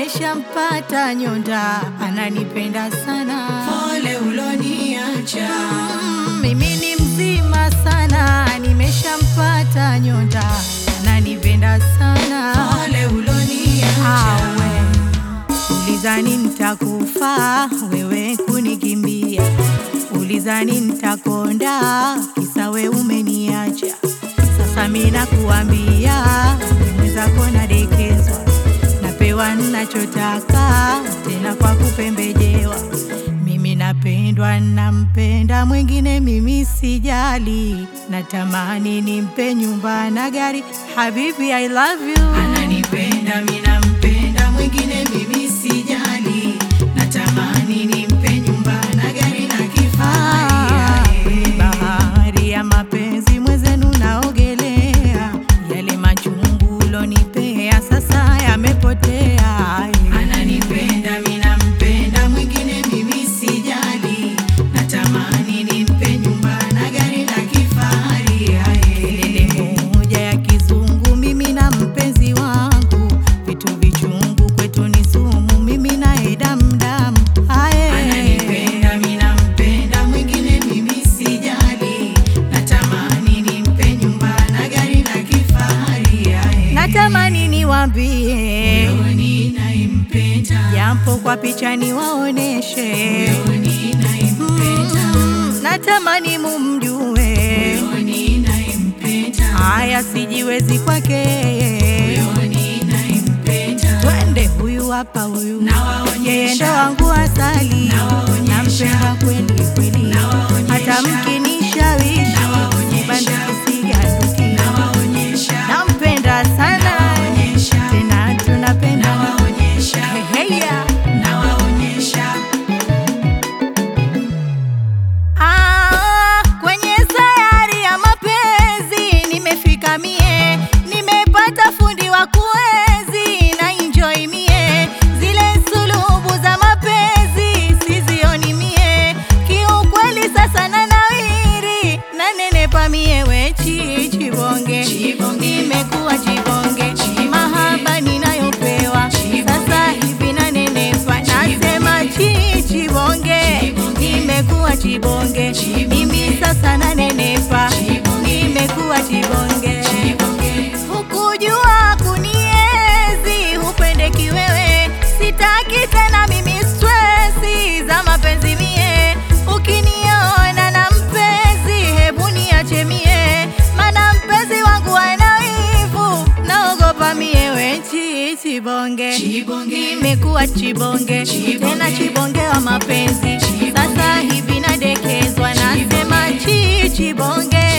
nimeshampata nyonda, ananipenda sana. Pole uloniacha, Mm, mimi ni mzima sana, nimeshampata nyonda, ananipenda sana. pole uloniacha, Awe ulizani nitakufa, wewe kunikimbia, ulizani nitakonda, kisa we umeniacha. Sasa mimi nakuambia, mwenzako nadekezwa, napewa ninachotaka, tena kwa kupembejewa. Mimi napendwa, nampenda mwingine, mimi sijali, natamani nimpe nyumba na gari. Habibi, I love you. ananipenda mimi nampenda, mwingine mimi sijali, natamani nimpe nyumba na gari na Ah, kifahari. bahari ya mapenzi mwezenu naogelea, yale machungu ulonipea sasa yamepotea. Ananipenda mimi nampenda, mwingine mimi sijali, natamani nimpe nyumba na gari la kifahari. Kelele moja ya kizungu, mimi na mpenzi wangu, vitu vichungu kwetu ni sumu, mimi naye damdamu. Aye. Ananipenda mimi nampenda, mwingine mimi sijali, natamani nimpe nyumba na gari la kifahari. Natamani niwambie Moyoni naimpenda, japo kwa picha niwaoneshe, moyoni naimpenda, Mm, natamani mumjue moyoni naimpenda, haya sijiwezi kwake, moyoni naimpenda. twende huyu hapa huyu Nawaonyesha. yeye ndo wangu asali, Nawaonyesha. nampenda kweli kweli, Nawaonyesha. hata mkinishawishi Nawaonyesha. bandiki siganduki, Nawaonyesha, nampenda sana nawaonyesha, tena tunapenda nawaonyesha, heya nawaonyesha. Ah, kwenye sayari ya mapenzi nimefika mie, nimepata fundi wa kuenzi na enjoy mie, zile sulubu za mapenzi sizioni mie, kiukweli sasa na nawiri na nenepa mie wechi chibonge, Chibonge. nimekuwa chibonge, Chibonge. mahaba ninayopewa Chibonge. sasa hivi na nenepa, nasema chi chibonge, Chibonge. nimekuwa chibonge, Chibonge. mimi sasa na nenepa, Chibonge. nimekuwa chibonge. Chibonge, Hukujua kuniezi, hupendeki wewe, sitaki tena mimi stresi za mapenzi mie. Ukiniona na mpenzi, hebu niache mie, mana mpenzi wangu ana wivu, naogopa mie wechi chibonge, Chibonge. nimekuwa chibonge, Chibonge. tena chibonge wa mapenzi, Chibonge. sasa hivi nadekezwa, nasema chi chibonge